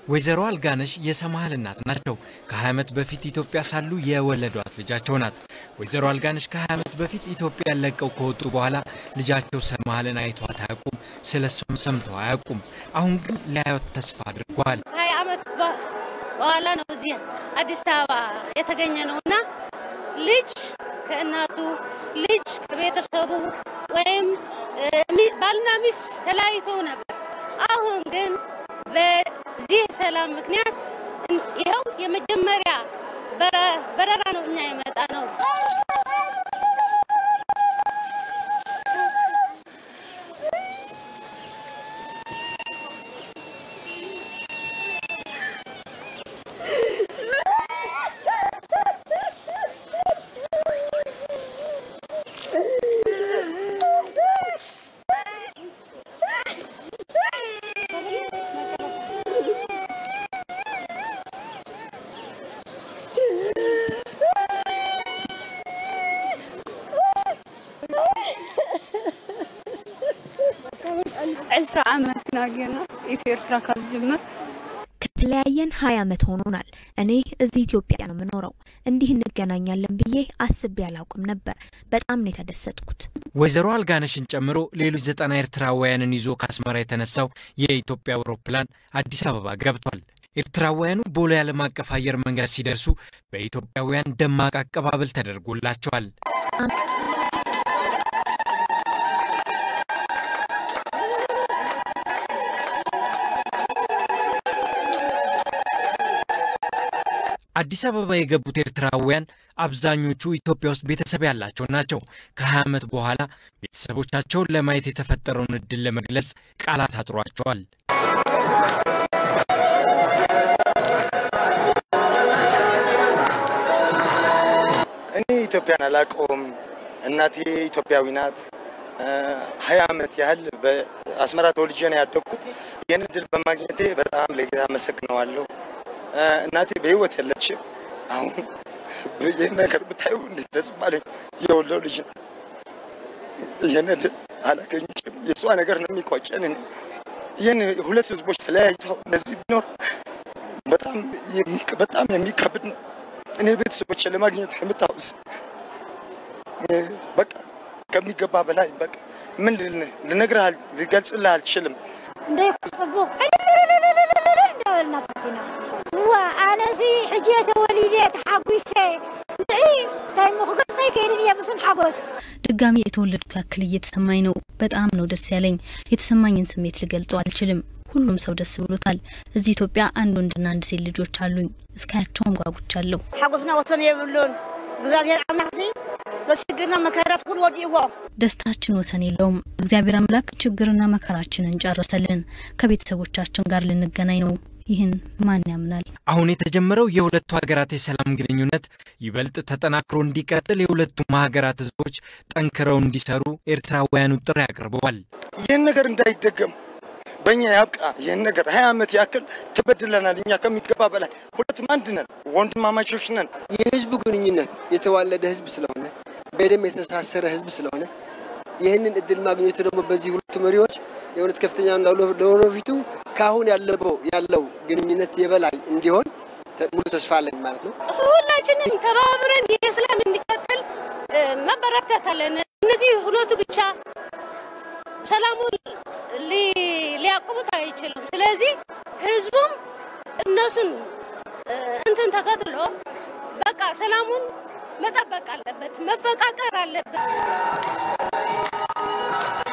ወይዘሮ አልጋነሽ የሰማሃል እናት ናቸው። ከ20 ዓመት በፊት ኢትዮጵያ ሳሉ የወለዷት ልጃቸው ናት። ወይዘሮ አልጋነሽ ከ20 ዓመት በፊት ኢትዮጵያን ለቀው ከወጡ በኋላ ልጃቸው ሰማሃልን አይቷት አያውቁም፣ ስለ እሷም ሰምተው አያውቁም። አሁን ግን ሊያዩት ተስፋ አድርገዋል። ሀያ ዓመት በኋላ ነው እዚህ አዲስ አበባ የተገኘ ነው እና ልጅ ከእናቱ ልጅ ከቤተሰቡ ወይም ባልና ሚስት ተለያይተው ነበር። አሁን ግን በዚህ ሰላም ምክንያት ይኸው የመጀመሪያ በረራ ነው እኛ የመጣ ነው። ዕስራ ዓመት ናጌና ኢትዮ ኤርትራ ካብ ዝጅምር ከተለያየን ሀያ ዓመት ሆኖናል። እኔ እዚህ ኢትዮጵያ ነው የምኖረው። እንዲህ እንገናኛለን ብዬ አስቤ አላውቅም ነበር። በጣም ነው የተደሰትኩት። ወይዘሮ አልጋነሽን ጨምሮ ሌሎች ዘጠና ኤርትራውያንን ይዞ ከአስመራ የተነሳው የኢትዮጵያ አውሮፕላን አዲስ አበባ ገብቷል። ኤርትራውያኑ ቦሌ ዓለም አቀፍ አየር መንገድ ሲደርሱ በኢትዮጵያውያን ደማቅ አቀባበል ተደርጎላቸዋል። አዲስ አበባ የገቡት ኤርትራውያን አብዛኞቹ ኢትዮጵያ ውስጥ ቤተሰብ ያላቸው ናቸው። ከ20 ዓመት በኋላ ቤተሰቦቻቸውን ለማየት የተፈጠረውን እድል ለመግለጽ ቃላት አጥሯቸዋል። እኔ ኢትዮጵያን አላውቀውም። እናቴ ኢትዮጵያዊ ናት። ሀያ ዓመት ያህል በአስመራ ተወልጄ ነው ያደግኩት። ይህን እድል በማግኘቴ በጣም ለጌታ አመሰግነዋለሁ። እናቴ በህይወት የለችም። አሁን ይህን ነገር ብታዩ እንዴት ደስ ባለኝ። የወለው ልጅ ናት። ይህን እድል አላገኘችም። የእሷ ነገር ነው የሚቆጨን። ይህን ሁለት ህዝቦች ተለያይተው እነዚህ ቢኖር በጣም በጣም የሚከብድ ነው። እኔ ቤተሰቦች ለማግኘት የምታውስ በቃ ከሚገባ በላይ በቃ ምን ልነግርህ ልገልጽልህ አልችልም። እንዳይጽቡቅ እንዳበልና ተፊና እዋ ኣነሲ ሕጂ ተወሊደ ተሓጒሰ ንዒ እንታይ ክገልጸይ ከይድን እየ ምስም ሓጎስ ድጋሚ የተወለድኩ ያክል እየተሰማኝ ነው። በጣም ነው ደስ ያለኝ። የተሰማኝን ስሜት ልገልጸው አልችልም። ሁሉም ሰው ደስ ብሎታል። እዚህ ኢትዮጵያ አንድ ወንድና አንድ ሴት ልጆች አሉኝ። እስካያቸውም ጓጉቻለሁ። ሓጎስና ወሰን የብሉን እግዚአብሔር አምላክ በችግርና መከራት ሁሉ ወዲእዎ ደስታችን ወሰን የለውም። እግዚአብሔር አምላክ ችግርና መከራችንን ጨረሰልን። ከቤተሰቦቻችን ጋር ልንገናኝ ነው። ይህን ማን ያምናል? አሁን የተጀመረው የሁለቱ ሀገራት የሰላም ግንኙነት ይበልጥ ተጠናክሮ እንዲቀጥል የሁለቱም ሀገራት ህዝቦች ጠንክረው እንዲሰሩ ኤርትራውያኑ ጥሪ አቅርበዋል። ይህን ነገር እንዳይደገም በእኛ ያብቃ። ይህን ነገር ሀያ ዓመት ያክል ተበድለናል። እኛ ከሚገባ በላይ ሁለቱም አንድ ነን፣ ወንድማማቾች ነን። የህዝቡ ግንኙነት የተዋለደ ህዝብ ስለሆነ በደም የተሳሰረ ህዝብ ስለሆነ ይህንን እድል ማግኘቱ ደግሞ በዚህ ሁለቱ መሪዎች የእውነት ከፍተኛ ለወደፊቱ ከአሁን ያለው ያለው ግንኙነት የበላይ እንዲሆን ሙሉ ተስፋ አለን ማለት ነው። ሁላችንም ተባብረን የሰላም እንዲቀጥል መበረታት አለን። እነዚህ ሁለቱ ብቻ ሰላሙን ሊያቆሙት አይችሉም። ስለዚህ ህዝቡም እነሱን እንትን ተከትሎ በቃ ሰላሙን መጠበቅ አለበት፣ መፈቃቀር አለበት።